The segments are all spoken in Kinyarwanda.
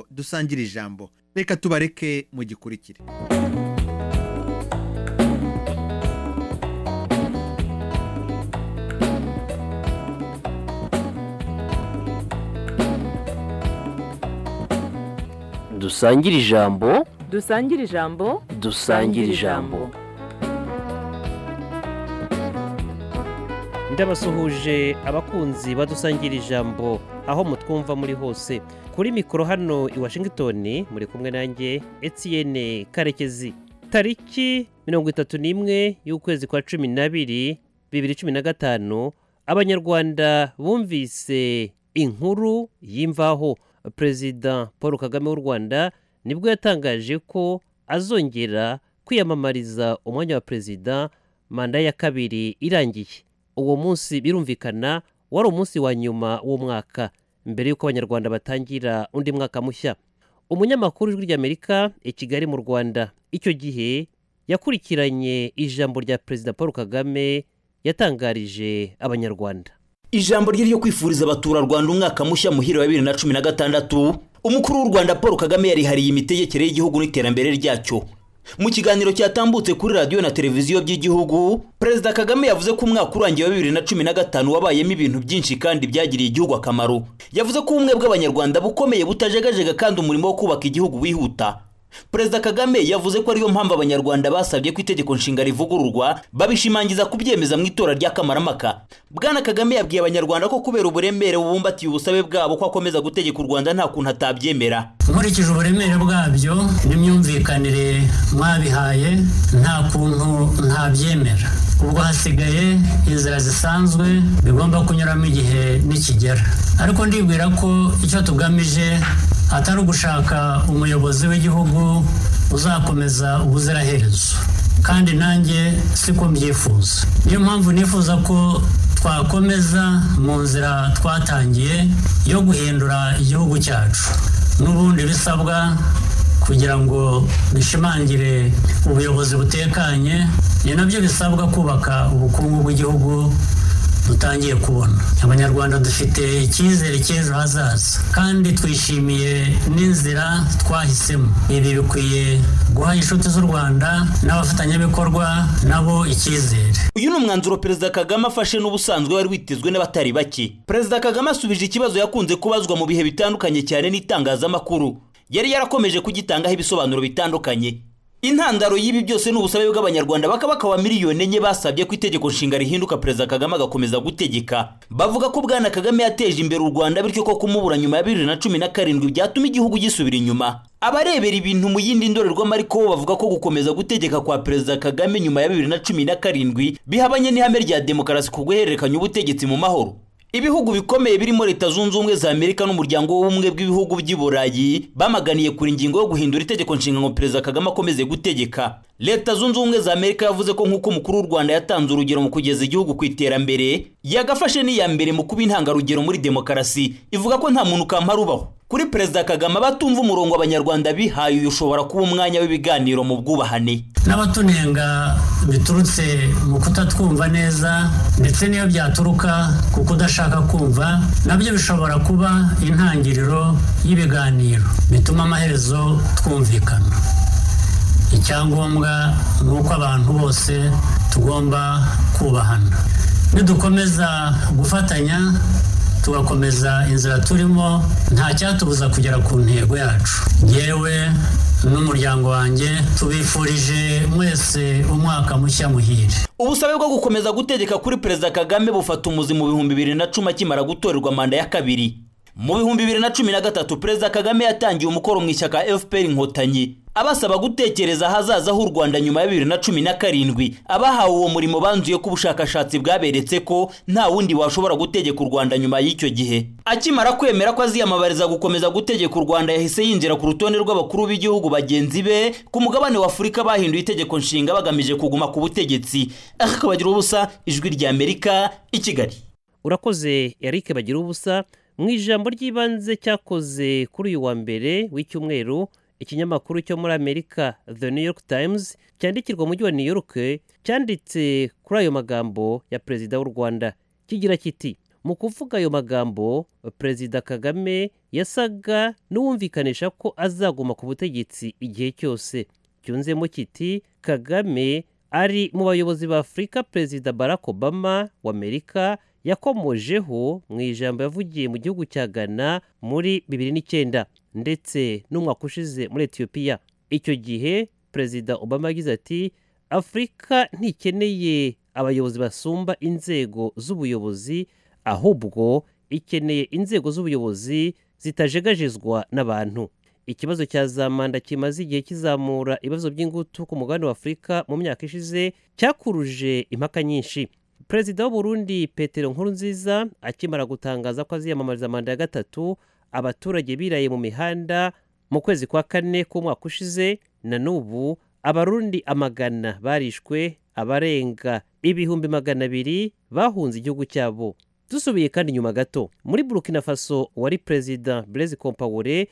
dusangira ijambo reka tubareke mu gikurikire dusangire ijambo dusangire ijambo dusangire ijambo ndabasuhuje abakunzi badusangira ijambo aho mutwumva muri hose kuri mikoro hano i washingitoni muri kumwe nanjye etiyene karekezi tariki mirongo itatu n'imwe y'ukwezi kwa cumi n'abiri bibiri cumi na gatanu abanyarwanda bumvise inkuru y'imvaho perezida paul kagame w'u rwanda nibwo yatangaje ko azongera kwiyamamariza umwanya wa perezida manda ya kabiri irangiye uwo munsi birumvikana wari umunsi wa nyuma w'umwaka mbere y'uko abanyarwanda batangira undi mwaka mushya umunyamakuru w'ijwi ry'amerika i kigali mu rwanda icyo gihe yakurikiranye ijambo rya perezida paul kagame yatangarije abanyarwanda ijambo rye ryo kwifuriza abaturarwanda umwaka mushya muhire wa bibiri na cumi na gatandatu umukuru w'u rwanda paul kagame yarihariye imitegekere y'igihugu n'iterambere ryacyo mu kiganiro cyatambutse kuri radiyo na televiziyo by'igihugu perezida kagame yavuze ko umwaka urangiye wa bibiri na cumi na gatanu wabayemo ibintu byinshi kandi byagiriye igihugu akamaro yavuze ko ubumwe bw'abanyarwanda bukomeye butajegajega kandi umurimo wo kubaka igihugu wihuta perezida kagame yavuze ko ariyo mpamvu abanyarwanda basabye ko itegeko nshinga rivugururwa babishimangiza kubyemeza mu itora ry'akamaramaka bwana kagame yabwiye abanyarwanda ko kubera uburemere bubumbatiye ubusabe bwabo ko akomeza gutegeka u rwanda nta kuntu atabyemera nkurikije uburemere bwabyo n'imyumvikanire mwabihaye nta kuntu ntabyemera ubwo hasigaye inzira zisanzwe bigomba kunyuramo igihe nikigera ariko ndibwira ko icyo tugamije atari ugushaka umuyobozi w'igihugu uzakomeza ubuziraherezo kandi nanjye siko mbyifuza niyo mpamvu nifuza ko twakomeza mu nzira twatangiye yo guhindura igihugu cyacu n'ubundi bisabwa kugira ngo dushimangire ubuyobozi butekanye ni nabyo bisabwa kubaka ubukungu bw'igihugu dutangiye kubona abanyarwanda dufite icyizere cy'ejo hazaza kandi twishimiye n'inzira twahisemo ibi bikwiye guha inshuti z'u rwanda n'abafatanyabikorwa nabo icyizere uyu ni umwanzuro perezida kagame afashe n'ubusanzwe wari witezwe n'abatari bake perezida kagame asubije ikibazo yakunze kubazwa mu bihe bitandukanye cyane n'itangazamakuru yari yarakomeje kugitangaho ibisobanuro bitandukanye intandaro y'ibi byose ni ubusabe bw'abanyarwanda bakabaka wa miliyoni enye basabye ko itegeko nshinga rihinduka perezida kagame agakomeza gutegeka bavuga ko bwana kagame yateje imbere u rwanda bityo ko kumubura nyuma ya bibiri na cumi na karindwi byatuma igihugu gisubira inyuma abarebera ibintu mu yindi ndorerwamo ariko bo bavuga ko gukomeza gutegeka kwa perezida kagame nyuma ya bibiri na cumi na karindwi bihabanye n'ihame rya demokarasi ku guhererekanya ubutegetsi mu mahoro ibihugu bikomeye birimo leta zunze ubumwe za amerika n'umuryango w'ubumwe bw'ibihugu by'i burayi bamaganiye kuri ingingo yo guhindura itegeko nshinga ngo perezida kagame akomeze gutegeka leta zunze ubumwe za amerika yavuze ko nk'uko umukuru w'u rwanda yatanze urugero mu kugeza igihugu ku iterambere yagafashe n'iya mbere mu kuba intangarugero muri demokarasi ivuga ko nta muntu urubaho kuri perezida kagame abatumva umurongo abanyarwanda bihaye uyu ushobora kuba umwanya w'ibiganiro mu bwubahane n'abatunenga biturutse mu kutatwumva neza ndetse n'iyo byaturuka ku kudashaka kumva nabyo bishobora kuba intangiriro y'ibiganiro bituma amaherezo twumvikana icyangombwa ni uko abantu bose tugomba kubahana nidukomeza gufatanya tugakomeza inzira turimo nta cyatubuza kugera ku ntego yacu yewe n'umuryango wanjye tubifurije mwese umwaka mushya muhire ubusabe bwo gukomeza gutegeka kuri perezida kagame bufata umuzi mu bihumbi bibiri na cumi akimara gutorerwa manda ya kabiri mu bihumbi bibiri na cumi na gatatu perezida kagame yatangiye umukoro mu ishyaka fpr inkotanyi abasaba gutekereza ahazaza h'u rwanda nyuma ya bibiri na cumi na karindwi abahawe uwo murimo banzuye ko ubushakashatsi bwaberetse ko nta wundi washobora gutegeka u rwanda nyuma y'icyo gihe akimara kwemera ko aziyamamariza gukomeza gutegeka u rwanda yahise yinjira ku rutonde rw'abakuru b'igihugu bagenzi be ku mugabane wa afurika bahinduye itegeko nshinga bagamije kuguma ku butegetsi akabagira ubusa ijwi ry'amerika i kigali urakoze eric bagira ubusa mu ijambo ry'ibanze cyakoze kuri uyu wa mbere w'icyumweru ikinyamakuru cyo muri amerika the new york times cyandikirwa umujyi wa new york cyanditse kuri ayo magambo ya perezida w'u rwanda kigira kiti mu kuvuga ayo magambo perezida kagame yasaga n'uwumvikanisha ko azaguma ku butegetsi igihe cyose cyunzemo kiti kagame ari mu bayobozi ba afurika perezida barack obama w'amerika yakomojeho mu ijambo yavugiye mu gihugu cya ghana muri bibiri n'icyenda ndetse n'umwaka ushize muri etiyopiya icyo gihe perezida obama yagize ati afurika ntikeneye abayobozi basumba inzego z'ubuyobozi ahubwo ikeneye inzego z'ubuyobozi zitajegajezwa n'abantu ikibazo cya za manda kimaze igihe kizamura ibibazo by'ingutu ku mugabane wa afurika mu myaka ishize cyakuruje impaka nyinshi perezida w'uburundi petero nkurunziza akimara gutangaza ko aziyamamariza manda ya gatatu abaturage biraye mu mihanda mu kwezi kwa kane k'umwaka ushize na n'ubu abarundi amagana barishwe abarenga ibihumbi magana abiri bahunze igihugu cyabo dusubiye kandi inyuma gato muri burkina faso wari perezida blaise compaore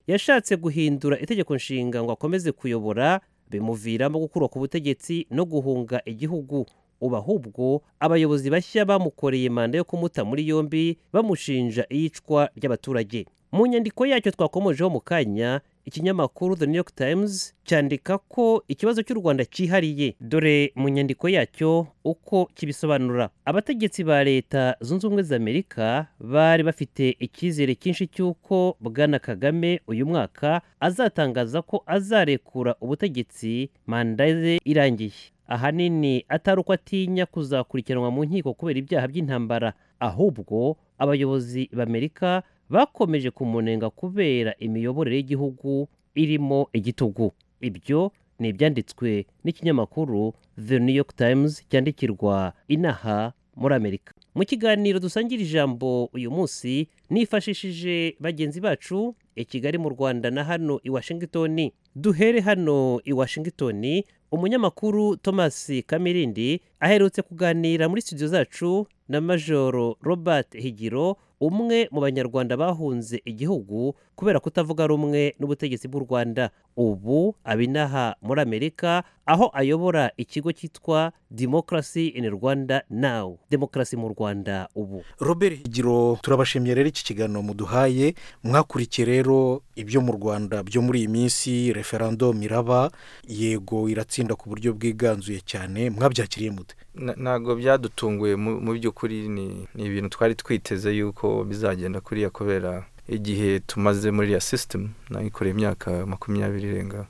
yashatse guhindura itegeko nshinga ngo akomeze kuyobora bimuviramo gukurwa ku butegetsi no guhunga igihugu ubu ahubwo abayobozi bashya bamukoreye manda yo kumuta muri yombi bamushinja iyicwa ry'abaturage mu nyandiko yacyo twakomojeho mu kanya ikinyamakuru the new york times cyandika ko ikibazo cy'u rwanda cyihariye dore mu nyandiko yacyo uko kibisobanura abategetsi ba leta zunze ubumwe za amerika bari bafite icyizere cyinshi cy'uko bwana kagame uyu mwaka azatangaza ko azarekura ubutegetsi manda ze irangiye ahanini atari uko atinya kuzakurikiranwa mu nkiko kubera ibyaha by'intambara ahubwo abayobozi b'amerika bakomeje kumunenga kubera imiyoborere y'igihugu irimo igitugu ibyo ni ibyanditswe n'ikinyamakuru the new york times cyandikirwa inaha muri amerika mu kiganiro dusangira ijambo uyu munsi nifashishije bagenzi bacu i kigali mu rwanda na hano i washington duhere hano i washington umunyamakuru thomas kamirindi aherutse kuganira muri studio zacu na majoro robert higiro umwe mu banyarwanda bahunze igihugu kubera kutavuga rumwe n'ubutegetsi bw'u rwanda ubu abinaha muri amerika aho ayobora ikigo cyitwa democracy in rwanda now demokarasi mu rwanda ubu robert higiro turabashimiye rero iki kiganiro muduhaye mwakurikiye rero ibyo mu rwanda byo muri iyi minsi referendum iraba yego iratsinda ku buryo bwiganzuye cyane mwabyakiriye mute ntabwo byadutunguye mu by'ukuri ni ibintu twari twiteze yuko bizagenda kuriya kubera igihe tumaze muri iriya sisitemu nayikoreye imyaka makumyabiri irenga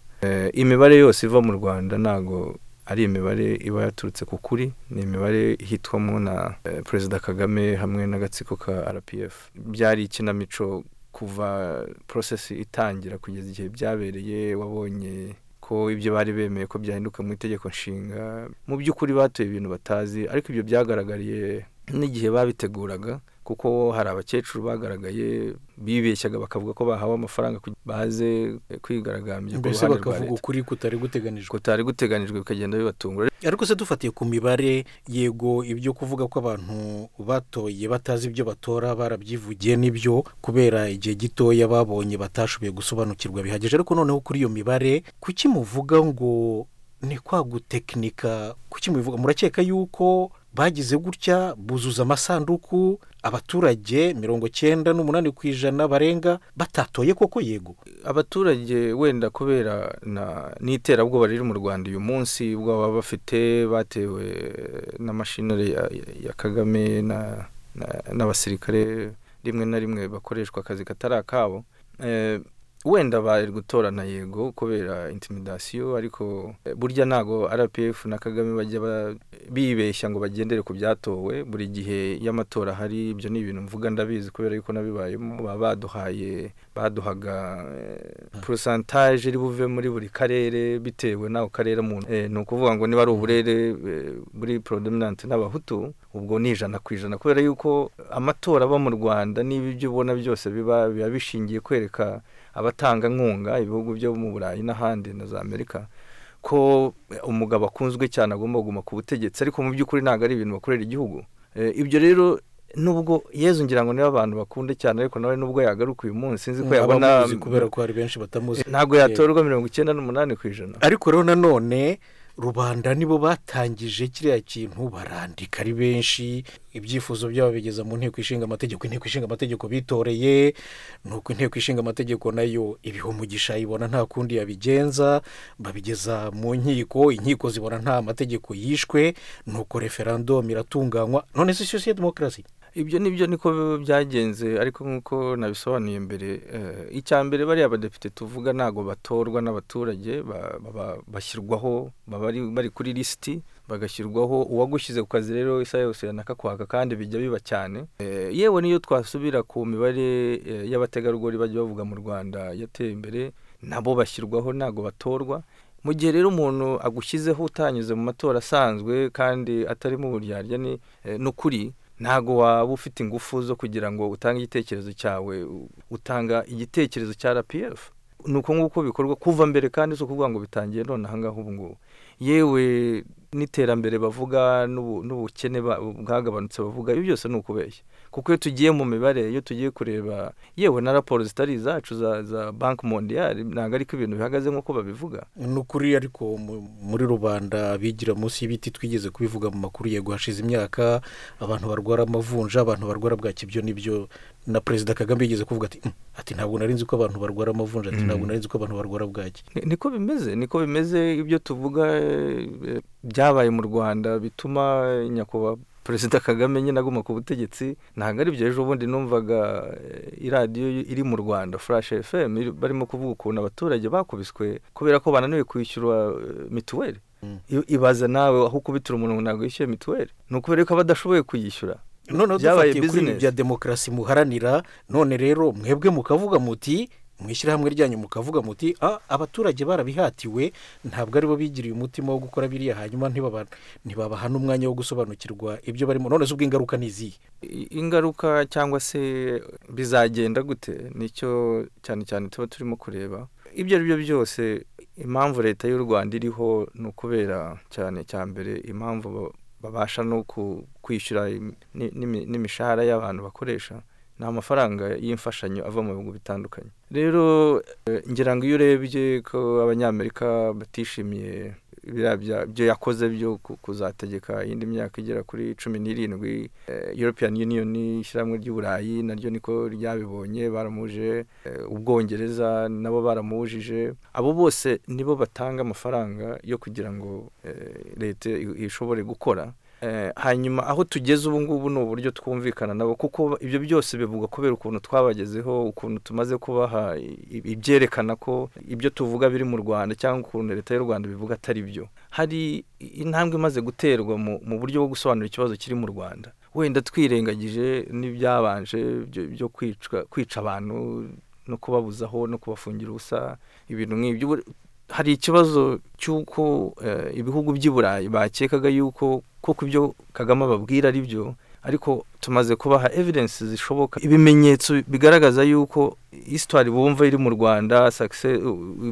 imibare yose iva mu rwanda ntabwo ari imibare iba yaturutse ku kuri ni imibare hitwamo na perezida kagame hamwe n'agatsiko ka rpf byari ikinamico kuva porosesi itangira kugeza igihe byabereye wabonye ko ibyo bari bemeye ko byahinduka mu itegeko nshinga mu by'ukuri batuye ibintu batazi ariko ibyo byagaragariye n'igihe babiteguraga kuko hari abakecuru bagaragaye bibeshyaga bakavuga ko bahawe amafaranga baze kwigaragambya ku mbese ruhande rwa bakavuga leta ukuri kutari guteganijwe kutari guteganijwe bikagenda bibatungura ariko se dufatiye ku mibare yego ibyo kuvuga ko abantu batoye batazi ibyo batora barabyivugiye n'ibyo kubera igihe gitoya babonye batashoboye gusobanukirwa bihagije ariko noneho kuri iyo mibare kuki muvuga ngo ni kwa gutekinika kuki mubivuga murakeka yuko bagize gutya buzuza amasanduku abaturage mirongo cyenda n'umunani ku ijana barenga batatoye koko yego abaturage wenda kubera na- n'iterabwoba riri mu rwanda uyu munsi ubwo baba bafite batewe n'amashinari ya, ya kagame na- na- n'abasirikare rimwe na rimwe bakoreshwa akazi katari akabo Eh, wenda bari gutorana yego kubera intimidasiyo ariko eh, burya ntago rpf na kagame bajya ba- bibeshya ngo bagendere ku byatowe buri gihe iyo amatora ahari ibyo ni ibintu mvuga ndabizi kubera yuko nabibayemo baba baduhaye baduhaga porosantaje iri buve muri buri karere bitewe n'ako karere umuntu Eh, ni ukuvuga ngo niba ari uburere eh, muri porodominante n'abahutu ubwo ni ijana ku ijana kubera yuko amatora aba mu rwanda n'ibi ibyo ubona byose biba biba bishingiye kwereka abatanga nkunga ibihugu byo mu burayi n'ahandi na za amerika ko umugabo akunzwe cyane agomba kuguma ku butegetsi ariko mu by'ukuri ntabwo ari ibintu bakorera igihugu Eh, ibyo rero nubwo yezu ngira ngo niba abantu bakunde cyane ariko nawe nubwo yagaruka uyu munsi nzi ko yabona abamuzi kubera ko hari benshi batamuzi ntabwo yatorwa mirongo icyenda n'umunani ku ijana ariko rero nanone rubanda nibo batangije kiriya kintu barandika ari benshi ibyifuzo byabo bigeza mu nteko ishinga amategeko inteko ishinga amategeko bitoreye nuko inteko ishinga amategeko nayo ibiha umugisha ibona nta kundi yabigenza babigeza mu nkiko inkiko zibona nta mategeko yishwe nuko referandumu iratunganywa none si sosiyete demokarasi ibyo nibyo niko byagenze ariko nk'uko nabisobanuye mbere eh, icya mbere bariya abadepite tuvuga ntabwo batorwa n'abaturage ba- baba- bashyirwaho baba ari- bari kuri lisiti bagashyirwaho uwagushyize ku kazi rero isaha yose yanakakwaka kandi bijya biba cyane Eh, yewe n'iyo twasubira ku mibare eh, y'abategarugori bajya bavuga mu rwanda yateye imbere nabo bashyirwaho ntabwo batorwa mu gihe rero umuntu agushyizeho utanyuze mu matora asanzwe kandi atarimo uburyarya ni eh, n'ukuri ntabwo waba ufite ingufu zo kugira ngo utange igitekerezo cyawe u- utanga igitekerezo cya rpf ni uko nguko bikorwa kuva mbere kandi si ukuvuga ngo bitangiye none aha ngaha ubu ngubu yewe n'iterambere bavuga n'ubu- n'ubukene ba- bwagabanutse bavuga ibi byose ni ukubeshya kuko iyo tugiye mu mibare iyo tugiye kureba yewe na raporo zitari izacu za, za banki mondiyari ntabwo ariko ibintu bihagaze nk'uko babivuga ni ukuri ariko mu- muri rubanda bigira munsi y'ibiti twigeze kubivuga mu makuru yego hashize imyaka abantu barwara amavunja abantu barwara bwaki ibyo n'ibyo na perezida kagame yigeze kuvuga ati "Mm, ati ntabwo nari nzi ko abantu barwara amavunja ati ntabwo nari nzi ko abantu barwara bwaki Ni- niko bimeze niko bimeze ibyo tuvuga eh, byabaye mu rwanda bituma nyakubahwa perezida kagame nyine aguma ku butegetsi ntabwo ari byo ejo bundi numvaga eh, iradiyo iri mu rwanda flash fm iri- barimo kuvuga ukuntu abaturage bakubiswe kubera ko bananiwe kwishyura eh, mituweli I- ibaza nawe aho ukubitira umuntu ngo ntabwo yishyuye mituweli ni ukubera ko aba adashoboye kuyishyura noneho Byabaye dufatiye kuri ibi business. bya demokarasi muharanira none rero mwebwe mukavuga muti mu ishyirahamwe ryanyu mukavuga muti "Ah, abaturage barabihatiwe ntabwo aribo bigiriye umutima wo gukora biriya hanyuma ntibaba- ntibabaha n'umwanya wo gusobanukirwa ibyo barimo none se ubwo ingaruka ni izihe I- ingaruka cyangwa se bizagenda gute nicyo cyane cyane tuba turimo kureba ibyo ari byo byose impamvu leta y'u rwanda iriho ni ukubera cyane cya mbere impamvu ba- babasha no ku- kwishyura im- ni- n'imi- n'imishahara y'abantu bakoresha ni amafaranga y'imfashanyo ava mu bihugu bitandukanye rero eh, ngira ngo iyo urebye ko abanyamerika batishimiye biriya bya- byo yakoze byo ku- kuzategeka iyindi myaka igera kuri cumi n'irindwi eh, European Union ishyirahamwe ry'uburayi naryo niko ryabibonye baramuje eh, ubwongereza nabo baramujije abo bose nibo batanga amafaranga yo kugira ngo eh, leta i- ishobore gukora Eh, hanyuma aho tugeze ubu ngubu ni uburyo twumvikana nabo kuko ibyo byose bivugwa kubera ukuntu twabagezeho ukuntu tumaze kubaha i- ibyerekana ko ibyo tuvuga biri mu rwanda cyangwa ukuntu leta y'u rwanda bivuga atari byo hari intambwe imaze guterwa mu, mu buryo bwo gusobanura ikibazo kiri mu rwanda wenda twirengagije n'ibyabanje byo- byo kwicwa- kwica abantu no kubabuzaho no kubafungira ubusa ibintu nk'ibyo Ubu- hari ikibazo cy'uko eh, ibihugu by'i burayi bakekaga yuko kuko ibyo kagame ababwira ari byo ariko tumaze kubaha evidence zishoboka ibimenyetso bigaragaza yuko histoire bumva iri mu rwanda success-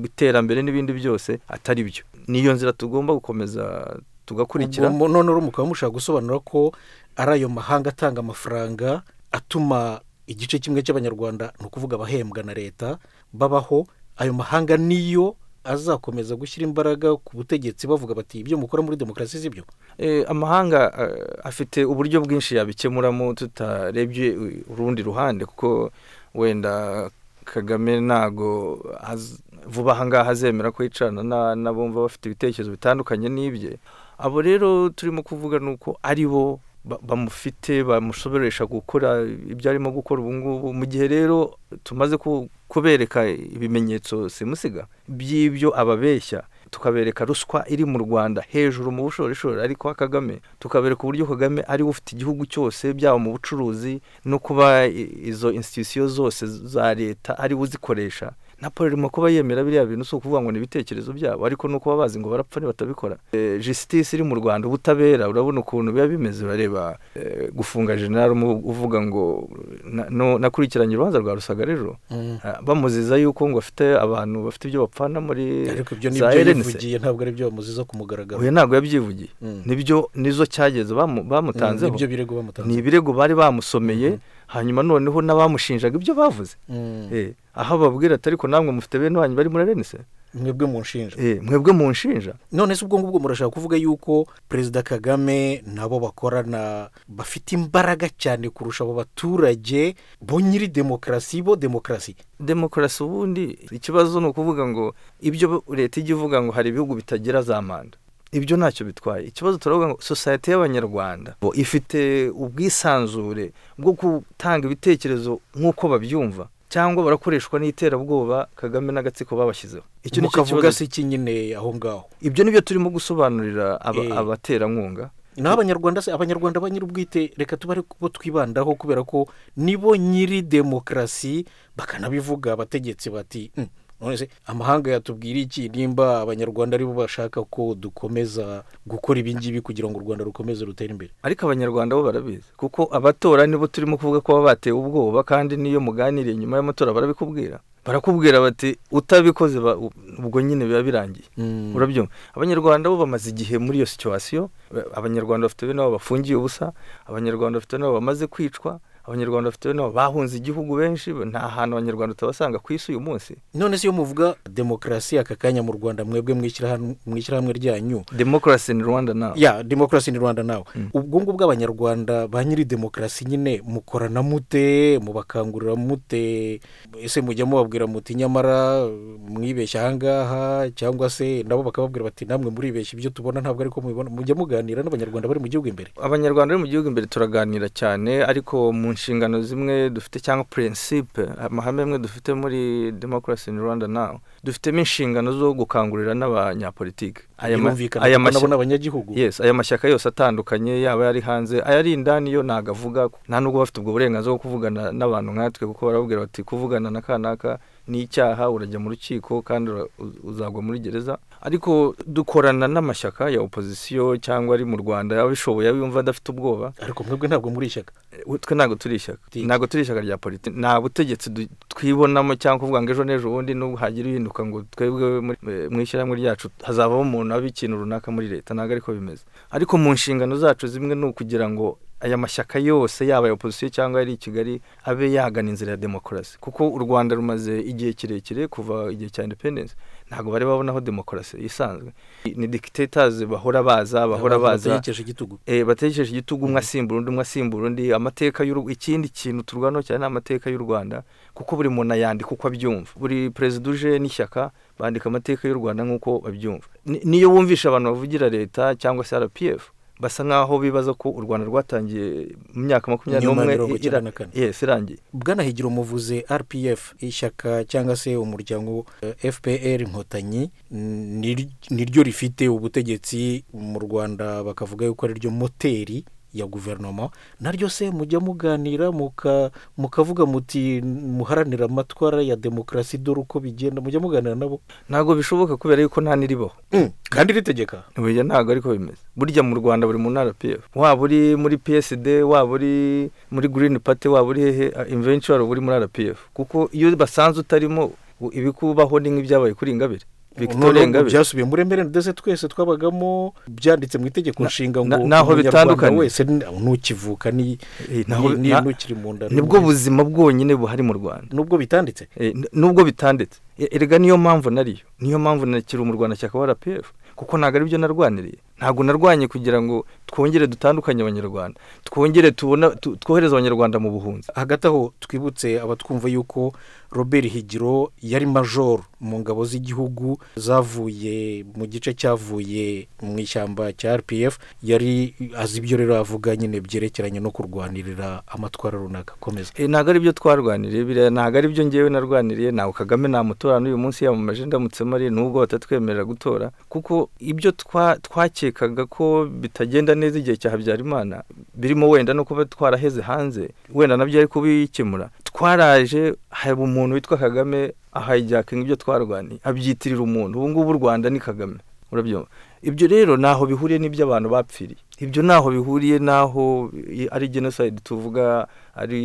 iterambere n'ibindi byose atari byo niyo nzira tugomba gukomeza tugakurikira Ubwo mu- none rero mukaba mushaka gusobanura ko ari ayo mahanga atanga amafaranga atuma igice kimwe cy'abanyarwanda ni ukuvuga abahembwa na leta babaho ayo mahanga niyo azakomeza gushyira imbaraga ku butegetsi bavuga bati ibyo mukora muri demokarasi si byo Eh, amahanga eh, afite uburyo bwinshi yabikemuramo tutarebye urundi ruhande kuko wenda kagame ntago az- vuba aha ngaha azemera ko yicarana na- n'abumva bafite ibitekerezo bitandukanye n'ibye abo rero turimo kuvuga ni uko ari bo ba- bamufite bamushoboresha gukora ibyo arimo gukora ubu ngubu mu gihe rero tumaze ku- kubereka ibimenyetso simusiga by'ibyo ababeshya tukabereka ruswa iri mu rwanda hejuru mu bushorishori ariko ha kagame tukabereka uburyo kagame ari we ufite igihugu cyose byaba mu bucuruzi no kuba i- izo institusiyo zose za leta ari we uzikoresha napoli irimo kuba yemera biriya bintu si ukuvuga ngo ni ibitekerezo byabo ariko ni ukuba bazi ngo barapfa nibatabikora Eh, justice iri mu rwanda ubutabera urabona ukuntu biba bimeze bareba eh, gufunga general umu- uvuga ngo na- no- nakurikiranye urubanza rwa rusagarejo Ah, bamuziza yuko ngo afite abantu bafite ibyo bapfana muri ariko ibyo za nibyo RNC. yivugiye ntabwo ari byo bamuziza ku mugaragaro oya ntabwo yabyivugiye Mm. nibyo nizo cyageze bamu- Mm, bamutanzeho nibyo birego bamutanga ni ibirego bari bamusomeye hanyuma noneho n'abamushinjaga ibyo bavuze Mm. Eh, aho ababwira ati ariko namwe mufite bene wanyu bari murarene se mwebwe munshinja Eh, mwebwe munshinja none se ubwo ngubwo murashaka kuvuga yuko perezida kagame nabo bakorana bafite imbaraga cyane kurusha abo baturage bo nyiri demokarasi bo demokarasi demokarasi ubundi ikibazo ni ukuvuga ngo ibyo leta ijya ivuga ngo hari ibihugu bitagira za manda ibyo ntacyo bitwaye ikibazo turavuga ngo sosiyete y'abanyarwanda bo ifite ubwisanzure bwo gutanga ibitekerezo nk'uko babyumva cyangwa barakoreshwa n'iterabwoba kagame n'agatsiko babashyizeho icyo ni cyo mukavuga kibazo se iki nyine aho ngaho ibyo nibyo turimo gusobanurira aba- Eh. abaterankunga n'abanyarwanda se abanyarwanda ba nyir'ubwite reka tubare bo twibandaho kubera ko nibo nyiri demokarasi bakanabivuga abategetsi bati "Mm, none se amahanga yatubwira iki nimba abanyarwanda aribo bashaka ko dukomeza gukora ibi ngibi kugira ngo u rwanda rukomeze rutere imbere ariko abanyarwanda bo barabizi kuko abatora nibo turimo kuvuga ko baba batewe ubwoba kandi n'iyo muganiriye nyuma y'amatora barabikubwira barakubwira bati utabikoze ba- ubwo nyine biba birangiye Mm. urabyumva abanyarwanda bo bamaze igihe muri iyo situwasiyo abanyarwanda bafite bene wabo bafungiye ubusa abanyarwanda bafite bene wabo bamaze kwicwa abanyarwanda bafite bene wabo bahunze igihugu benshi nta hantu abanyarwanda utabasanga ku isi uyu munsi none se iyo muvuga demokarasi aka kanya mu rwanda mwebwe mwishyirahamwe mwishyirahamwe ryanyu demokarasi ni rwanda nawe ya demokarasi ni rwanda nawe Mm. ubwo ngubwo abanyarwanda ba nyiri demokarasi nyine mukorana mute mubakangurira mute ese mujya mubabwira muti nyamara mwibeshya ahangaha cyangwa se nabo bakababwira bati namwe muribeshya ibyo tubona ntabwo ariko mubibona mujya muganira n'abanyarwanda bari mu gihugu imbere abanyarwanda bari mu gihugu imbere turaganira cyane ariko mu nshingano zimwe dufite cyangwa purinsipe amahame amwe dufite muri demokarasi in rwanda nawe dufitemo inshingano zo gukangurira n'abanyapolitiki aya ma- birumvikana aya kuko mashya- nabo ni abanyagihugu Yes, aya mashyaka yose atandukanye yaba ari hanze ayari indani yo ntago avuga nta nubwo bafite ubwo burenganzira bwo kuvugana n'abantu nkatwe kuko barababwira bati kuvugana na kanaka ni icyaha urajya mu rukiko kandi ura- uz- uzagwa muri gereza ariko dukorana n'amashyaka ya opozisiyo cyangwa ari mu rwanda yaba abishoboye yaba yumva adafite ubwoba ariko mwebwe ntabwo muri ishyaka Eh, twe ntabwo turi ishyaka Politiki. ntabwo turi ishyaka rya politiki nta butegetsi du- twibonamo cyangwa kuvuga ngo ejo n'ejo bundi nubwo hagira uhinduka ngo twebwe muri- eh, mu ishyirahamwe ryacu hazavamo umuntu aba ikintu runaka muri leta ntabwo ariko bimeze ariko mu nshingano zacu zimwe ni ukugira ngo aya mashyaka yose yaba aya opozisiyo cyangwa ari i kigali abe yagana inzira ya demokarasi kuko u rwanda rumaze igihe kirekire kuva igihe cya independence ntabwo bari babonaho demokarasi isanzwe ni dictators bahora baza bahora Abantu baza bategekesha igitugu eh bategesheje igitugu umwe asimbura undi umwe asimbura undi amateka y'u Rw- ikindi kintu turwanaho cyane ni amateka y'u Rwanda kuko buri muntu ayandika uko abyumva buri perezida uje n'ishyaka bandika amateka y'u Rwanda nk'uko babyumva Ni- niyo wumvisha abantu bavugira leta cyangwa se RPF basa nk'aho bibaza ko u Rwanda rwatangiye mu myaka makumyabiri Nyuma ya n'umwe mirongo i- icyenda ira- na kane. yes irangiye bwanahigira umuvuze rpf ishyaka cyangwa se umuryango eh, fpr inkotanyi mm, ni- niryo rifite ubutegetsi mu rwanda bakavuga yuko ari ryo moteri ya guverinoma naryo se mujya muganira muka- mukavuga muti muharanira amatwara ya demokarasi dore uko bigenda mujya muganira nabo ntabwo bishoboka kubera yuko nta n'iribaho Mm, kandi ritegeka Oya ntabwo ariko bimeze burya mu rwanda buri muntu rpf waba uri muri psd waba uri muri green party waba uri hehe invention waba uri muri rpf kuko iyo basanze utarimo u- ibikubaho ni nk'ibyabaye kuri ingabire victoria None ubu ingabire byasubiye muri emere ndetse twese twabagamo byanditse mu itegeko nshinga ngo na- naho umunyarwanda bitandukanye. wese ni- nukivuka ni Eh, naho- ni- ni- na- nukiri mu nda nibwo buzima bwonyine buhari mu rwanda nubwo bitanditse Eh, n- nubwo bitanditse E- erega niyo mpamvu nariyo niyo mpamvu nakiri umurwanashyaka wa rpf kuko ntabwo ari byo narwaniriye ntabwo narwanye kugira ngo twongere dutandukanye abanyarwanda twongere tubona tu- twohereze abanyarwanda mu buhunzi hagati aho twibutse abatwumva yuko robert higiro yari majoro mu ngabo z'igihugu zavuye mu gice cyavuye mu ishyamba cya rpf yari azi ibyo rero avuga nyine byerekeranye no kurwanirira amatwara runaka akomeza Eh, ntabwo ari byo twarwaniriye biriya ntabwo ari byo ngewe narwaniriye ntabwo kagame namutora n'uyu munsi yamamaje ndamutse mari nubwo batatwemerera gutora kuko ibyo twa- twakekaga ko bitagenda neza igihe cya habyarimana birimo wenda no kuba twaraheze hanze wenda nabyo ari kubikemura twaraje haba umuntu witwa kagame ahayijyakinga ibyo twarwaniye abyitirira umuntu ubu ngubu u rwanda ni kagame urabyumva ibyo rero ntaho bihuriye n'ibyo abantu bapfiriye ibyo ntaho bihuriye n'aho i- ari genocide tuvuga ari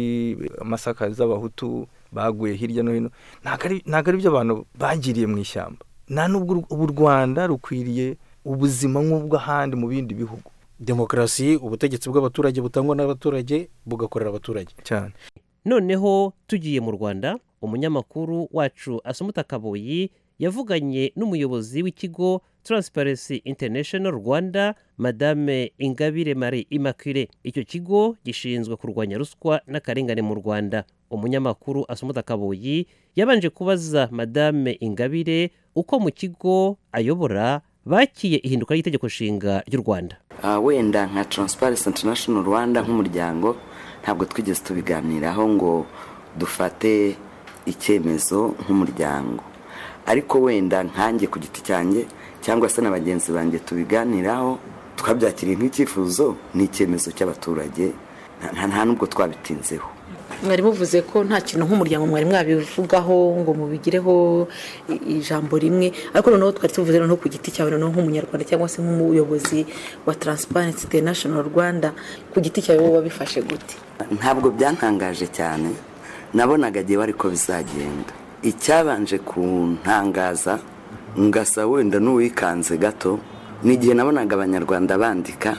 amasaka z'abahutu baguye hirya no hino ntabwo ari- ntabwo ari ibyo abantu bagiriye mu ishyamba nta nubwo u- ubu u rwanda rukwiriye ubuzima nk'ubw'ahandi mu bindi bihugu demokarasi ubutegetsi bw'abaturage butangwa n'abaturage bugakorera abaturage cyane noneho tugiye mu rwanda umunyamakuru wacu asumuta kaboyi yavuganye n'umuyobozi w'ikigo taransiparensi International rwanda madame ingabire marie immaculee icyo kigo gishinzwe kurwanya ruswa n'akarengane mu rwanda umunyamakuru asumuta kaboyi yabanje kubaza madame ingabire uko mu kigo ayobora bakiye ihinduka ry'itegeko nshinga ry'u rwanda Ah, wenda nka Transparency International Rwanda nk'umuryango ntabwo twigeze tubiganiraho ngo dufate icyemezo nk'umuryango ariko wenda nkanjye ku giti cyanjye cyangwa se na bagenzi banjye tubiganiraho twabyakiriye nk'icyifuzo n'icyemezo cy'abaturage nta- nta nta n'ubwo twabitinzeho mwari muvuze ko nta kintu nk'umuryango mwari mwabivugaho ngo mubigireho i- ijambo rimwe ariko noneho twari tuvuze noneho ku giti cyawe noneho nk'umunyarwanda cyangwa se nk'umuyobozi wa Transparency International Rwanda ku giti cyawe wowe wabifashe gute ntabwo byantangaje cyane nabonaga agiye ariko bizagenda icyabanje kuntangaza ngasa wenda n'uwikanze gato ni igihe nabonaga abanyarwanda bandika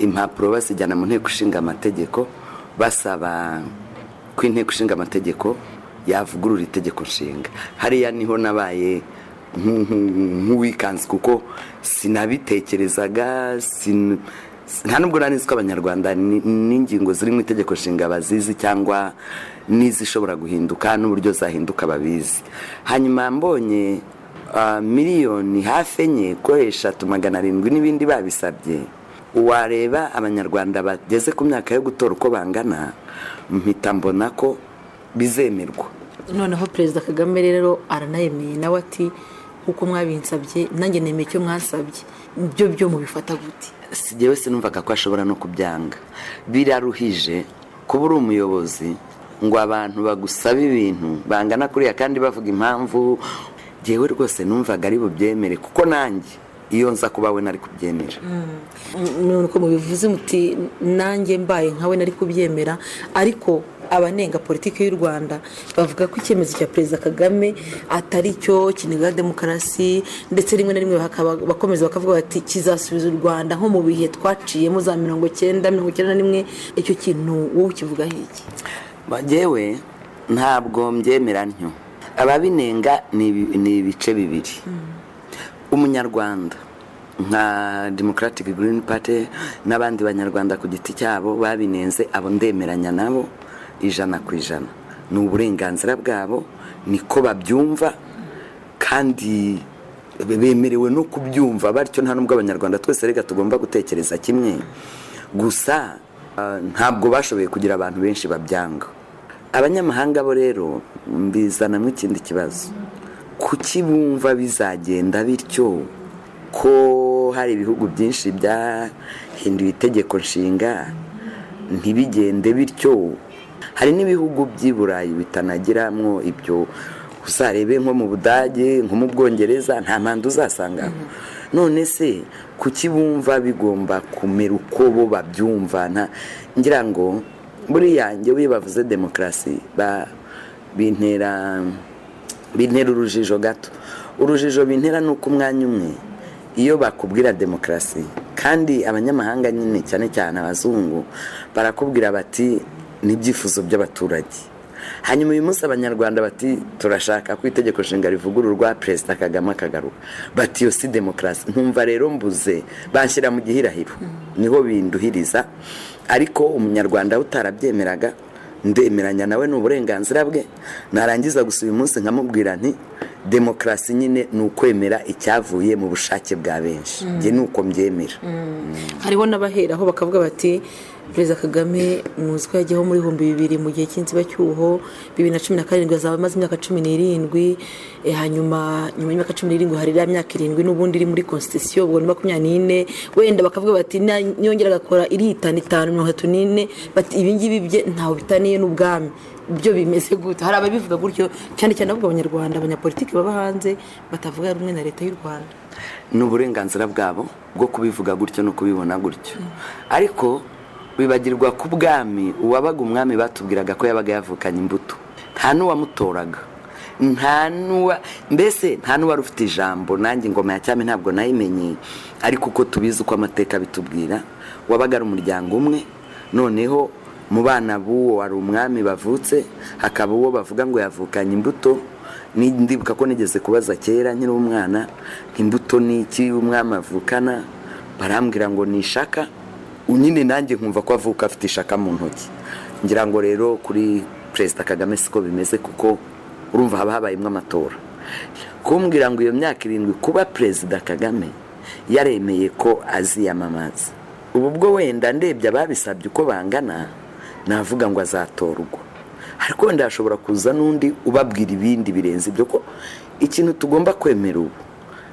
impapuro bazijyana mu nteko ishinga amategeko basaba ko inteko ishinga amategeko yavugurura itegeko nshinga hariya niho nabaye nk- nk- nk'uwikanze kuko sinabitekerezaga sin- nta nubwo nari nzi ko abanyarwanda ni- n'ingingo ziri mu itegeko nshinga bazizi cyangwa n'izishobora guhinduka n'uburyo zahinduka babizi hanyuma mbonye ah, miliyoni hafi enye ko eshatu magana arindwi n'ibindi babisabye wareba abanyarwanda bageze ku myaka yo gutora uko bangana mpita mbona ko bizemerwa noneho perezida kagame rero aranayemeye nawe ati nk'uko mwabinsabye nanjye nemeye icyo mwasabye byo byo mubifata gute si njyewe sinumvaga ko ashobora no kubyanga biraruhije kuba uri umuyobozi ngo abantu bagusaba ibintu bangana kuriya kandi bavuga impamvu njyewe rwose numvaga ari bubyemere kuko nanjye iyo nza kuba we nari kubyemera nuko mubivuze muti nanjye mbaye nkawe nari kubyemera ariko abanenga politiki y'u rwanda bavuga ko icyemezo cya perezida kagame atari cyo kiniga demokarasi ndetse rimwe na rimwe bakaba- bakomeza bakavuga bati kizasubiza u rwanda nko mu bihe twaciyemo za mirongo cyenda mirongo icyenda na rimwe icyo kintu wowe ukivugaho iki njyewe ntabwo mbyemera ntyo ababinenga ni ibi- ni ibice bibiri umunyarwanda nka democratic green party n'abandi banyarwanda ku giti cyabo babinenze abo ndemeranya nabo ijana ku ijana ni uburenganzira bwabo niko babyumva kandi bemerewe no kubyumva batyo nta nubwo abanyarwanda twese reka tugomba gutekereza kimwe gusa ah, ntabwo bashoboye kugira abantu benshi babyanga abanyamahanga bo rero mbizanamo ikindi kibazo kuki bumva bizagenda bityo ko hari ibihugu byinshi byahinduye itegeko nshinga ntibigende bityo hari n'ibihugu by'i burayi bitanagiramo ibyo uzarebe nko mu budage nko mu bwongereza nta mpande uzasanga none se kuki bumva bigomba kumera uko bo babyumva nta- ngira ngo buriya njyewe iyo bavuze demokarasi ba- bintera bintera urujijo gato urujijo bintera ni uko umwanya umwe iyo bakubwira demokarasi kandi abanyamahanga nyine cyane cyane abazungu barakubwira bati n'ibyifuzo by'abaturage hanyuma uyu munsi abanyarwanda bati turashaka ko itegeko nshinga rivugururwa perezida kagame akagaruka bati iyo si demokarasi nkumva rero mbuze banshyira mu gihirahiro niho binduhiriza ariko umunyarwanda we utarabyemeraga ndemeranya nawe ni uburenganzira bwe narangiza gusa uyu munsi nkamubwira nti demokarasi nyine ni ukwemera icyavuye mu bushake bwa benshi njye ni uko mbyemera hariho n'abaheraho bakavuga bati perezida kagame muzi ko yajyaho muri ibihumbi bibiri mu gihe cy'inzibacyuho bibiri na cumi na karindwi azaba amaze imyaka cumi n'irindwi eh, hanyuma nyuma y'imyaka cumi n'irindwi hari iriya myaka irindwi n'ubundi iri muri konsitisiyo ubwo ni makumyabiri n'ine wenda bakavuga bati "Na- niyongera agakora iritanu itanu mirongo itatu n'ine bati ibingibi bye ntawe bitaniye n'ubwami byo bimeze gute hari ababivuga gutyo cyane cyane avuga abanyarwanda abanyapolitiki baba hanze batavuga rumwe na leta y'u rwanda ni uburenganzira bwabo bwo kubivuga gutyo no kubibona gutyo ariko bibagirwa ku bwami uwabaga umwami batubwiraga ko yabaga yavukanye imbuto nta n'uwamutoraga nta n'uwa mbese nta n'uwari ufite ijambo nanjye ingoma ya cyami ntabwo nayimenyeye ariko uko tubizi uko amateka bitubwira wabaga ari umuryango umwe noneho mu bana b'uwo wari umwami bavutse hakaba uwo bavuga ngo yavukanye imbuto ni- ndibuka ko nigeze kubaza kera nkiri umwana imbuto ni iki umwami avukana barambwira ngo ni ishaka nyine nanjye nkumva ko avuka afite ishaka mu ntoki ngira ngo rero kuri perezida kagame siko bimeze kuko urumva haba habayemo amatora kumbwira ngo iyo myaka irindwi kuba perezida kagame yaremeye ko aziyamamaza ubu bwo wenda ndebye ababisabye uko bangana navuga ngo azatorwa ariko wenda hashobora kuza n'undi ubabwira ibindi birenze ibyo ko ikintu tugomba kwemera ubu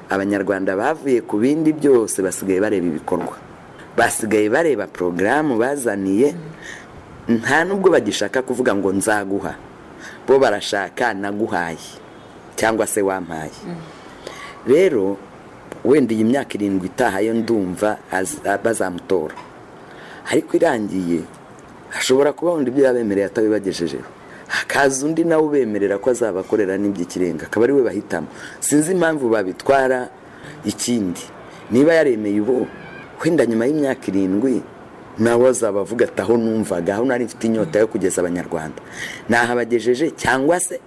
abanyarwanda bavuye ku bindi byose basigaye bareba ibikorwa basigaye bareba porogaramu bazaniye nta nubwo bagishaka kuvuga ngo nzaguha bo barashaka naguhaye cyangwa se wampaye rero wenda iyi myaka irindwi itaha yo ndumva az- bazamutora ariko irangiye hashobora kuba wenda ibyo yabemereye atabibagejejeho hakaza undi nawe ubemerera ko azabakorera n'iby'ikirenga akaba ari we bahitamo sinzi impamvu babitwara ikindi niba yaremeye ubu wenda nyuma y'imyaka irindwi nawe azaba avuga ati aho numvaga aho nari mfite inyota yo kugeza abanyarwanda nahabagejeje cyangwa se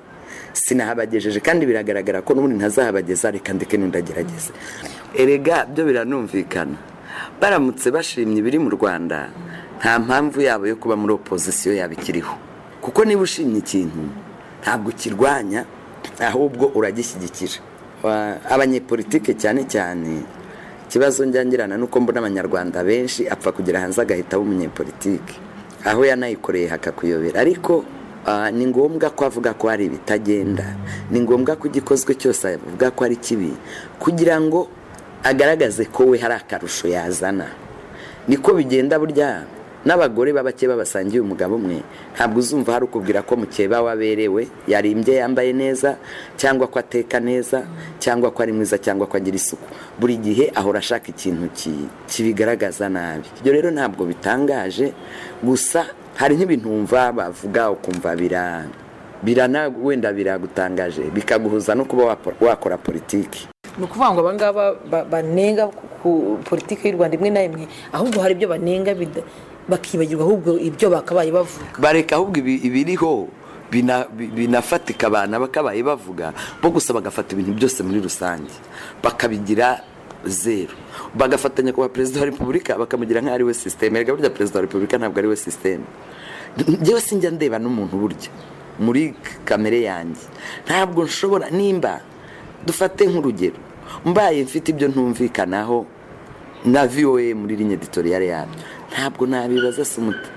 sinahabagejeje kandi biragaragara ko n'ubundi ntazahabageza reka ndeke n'undagerageze erega byo biranumvikana baramutse bashimye ibiri mu rwanda nta mpamvu yabo yo kuba muri opozisiyo yaba ikiriho kuko niba ushimye ikintu ntabwo ukirwanya ahubwo uragishyigikira Wa- abanyepolitike cyane cyane ikibazo njyangirana nuko mbona abanyarwanda benshi apfa kugera hanze agahita aba umunyepolitike aho yanayikoreye hakakuyobera ariko ah, ni ngombwa ko avuga ko hari ibitagenda ni ngombwa ko igikozwe cyose avuga ko ari kibi kugira ngo agaragaze ko we hari akarusho yazana niko bigenda burya n'abagore b'abake babasangiye umugabo umwe ntabwo uzumva hari ukubwira ko mukeba waberewe yarimbye yambaye neza cyangwa ko ateka neza cyangwa ko ari mwiza cyangwa ko agira isuku buri gihe ahora ashaka ikintu ki- kibigaragaza nabi ibyo rero ntabwo bitangaje gusa hari nk'ibintu wumva bavuga ukumva bira birana wenda biragutangaje bikaguhuza no kuba wapo- wakora politiki ni ukuvuga ngo abangaba ba- banenga ku- ku politiki y'u rwanda imwe na imwe ahubwo hari ibyo banenga bida- bakibagirwa ahubwo ibyo bakabaye bavuga bareka ahubwo ibi- ibiriho bina- bi- binafatika abantu bakabaye bavuga bo gusa bagafata ibintu byose muri rusange bakabigira zeru bagafatanya kuba perezida wa repubulika bakamugira nk'aho ari we sisiteme erega burya perezida wa repubulika ntabwo ari we sisiteme njyewe sinjya ndeba n'umuntu burya muri kamere yanjye ntabwo nshobora nimba dufate nk'urugero mbaye mfite ibyo ntumvikanaho na voa muri linye editoriyare yabyo ntabwo nabibaza sumuta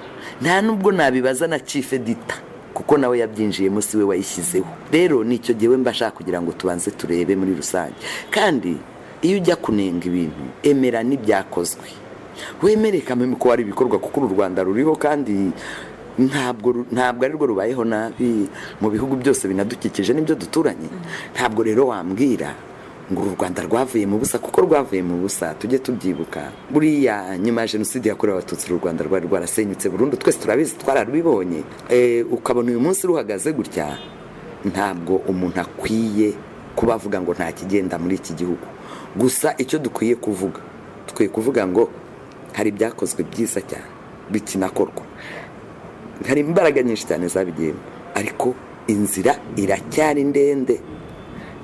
nta nubwo nabibaza na chief edita kuko nawe yabyinjiyemo si we wayishyizeho rero nicyo gihe mba ashaka kugira ngo tubanze turebe muri rusange kandi iyo ujya kunenga ibintu emera n'ibyakozwe wemere kameme ko hari ibikorwa kuko uru rwanda ruriho kandi ntabwo ru- ntabwo ari rwo rubayeho nabi mu bihugu byose binadukikije n'ibyo duturanye ntabwo rero wambwira ngo uru rwanda rwavuye mu busa kuko rwavuye mu busa tujye tubyibuka buriya nyuma ya jenoside yakorewe abatutsi uru rwanda rwari rwarasenyutse burundu twese turabizi twararubibonye Eh, ukabona uyu munsi ruhagaze gutya ntabwo umuntu akwiye kuba avuga ngo nta kigenda muri iki gihugu gusa icyo dukwiye kuvuga dukwiye kuvuga ngo hari ibyakozwe byiza cyane bikinakorwa hari imbaraga nyinshi cyane zabigiyemo ariko inzira iracyari ndende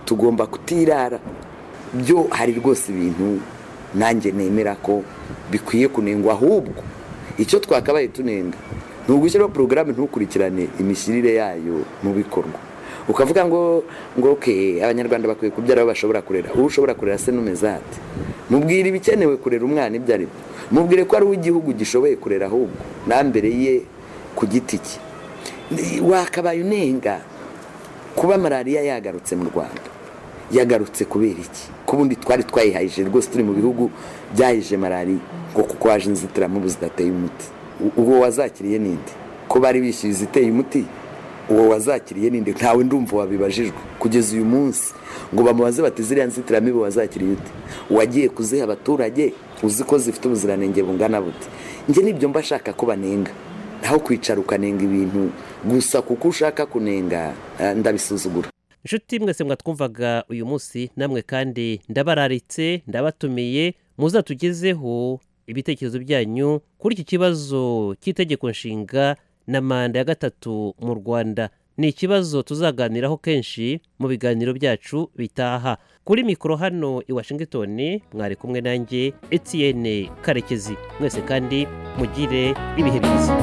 tugomba kutirara byo hari rwose ibintu nanjye nemera ko bikwiye kunengwa ahubwo icyo twakabaye tunenga ni ugushyiraho porogaramu ntukurikirane imishyirire yayo mu bikorwa ukavuga ngo ngo oke abanyarwanda bakwiye kubyara aho bashobora kurera uwo ushobora kurera se n'umeze ate mubwire ibikenewe kurera umwana ibyo ari byo mubwire ko ari uw'igihugu gishoboye kurera ahubwo na mbere ye ku giti cye Ni- wakabaye unenga kuba malariya yagarutse mu rwanda yagarutse kubera iki ko ubundi twari twayihayije rwose turi mu bihugu byahije malariya ngo kuko haje inzitiramubu zidateye umuti U- uwo wazakiriye ninde ko bari bishyuye iziteye umuti uwo wazakiriye ninde ntawe ndumva wabibajijwe kugeza uyu munsi ngo bamubaze bati ziriya nzitiramibu wazakiriye ute wagiye kuziha abaturage uzi ko zifite ubuziranenge bungana bute njye nibyo mba ashaka ko banenga naho kwicara ukanenga ibintu gusa kuko ushaka kunenga eh, ndabisuzugura inshuti mwese mwatwumvaga uyu munsi namwe kandi ndabararitse ndabatumiye muzatugezeho ibitekerezo byanyu kuri iki kibazo cy'itegeko nshinga na manda ya gatatu mu rwanda ni ikibazo tuzaganiraho kenshi mu biganiro byacu bitaha kuri mikoro hano i washington mwari kumwe nanjye etienne karekezi mwese kandi mugire ibihe byiza